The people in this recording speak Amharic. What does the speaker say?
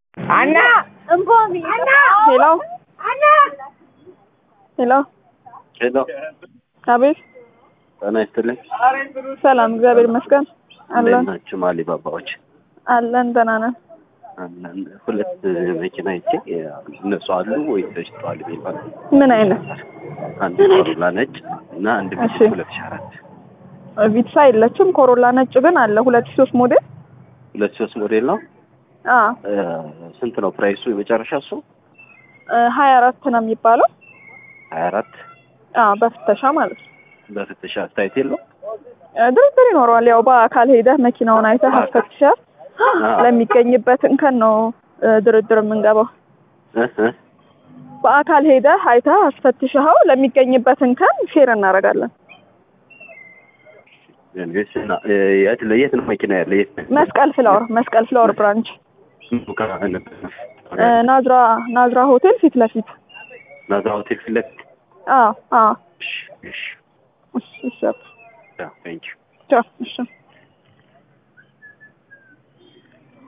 አና ሄሎ ሄሎ ሄሎ አቤት ጤና ይስጥልኝ። ሰላም እግዚአብሔር ይመስገን አለን እንዴት ናችሁ? ማሊ ባባዎች አለን ደህና ነን አለን። ሁለት መኪና ይቼ እነሱ አሉ ወይ ተሽጠዋል የሚባል ምን አይነት አንድ ኮሮላ ነጭ እና አንድ ቢት እሺ። ሁለት ሺህ አራት ቪትሳ የለችም ኮሮላ ነጭ ግን አለ ሁለት ሺህ ሶስት ሞዴል ሁለት ሶስት ሞዴል ነው። አ እ፣ ስንት ነው ፕራይሱ የመጨረሻ እሱ? ሀያ አራት ነው የሚባለው ሀያ አራት አ በፍተሻ ማለት ነው በፍተሻ አስተያየት የለው እ፣ ድርድር ይኖረዋል ያው በአካል ሄደህ መኪናውን አይተህ አስፈትሸህ ለሚገኝበት እንከን ነው እ፣ ድርድር የምንገባው እ እ በአካል ሄደህ አይተህ አስፈትሸኸው ለሚገኝበት እንከን ሼር እናደርጋለን እንግዲህ እና እ፣ የት ለየት ነው መኪና ያለ የት ነው? መስቀል ፍላወር መስቀል ፍላወር ብራንች ምኑ ጋር ነበር? እ፣ ናዝራ ናዝራ ሆቴል ፊት ለፊት ናዝራ ሆቴል ፊት ለፊት። አ አ እሺ፣ እሺ፣ እሺ እሺ ቴንኪው ቻው እሺ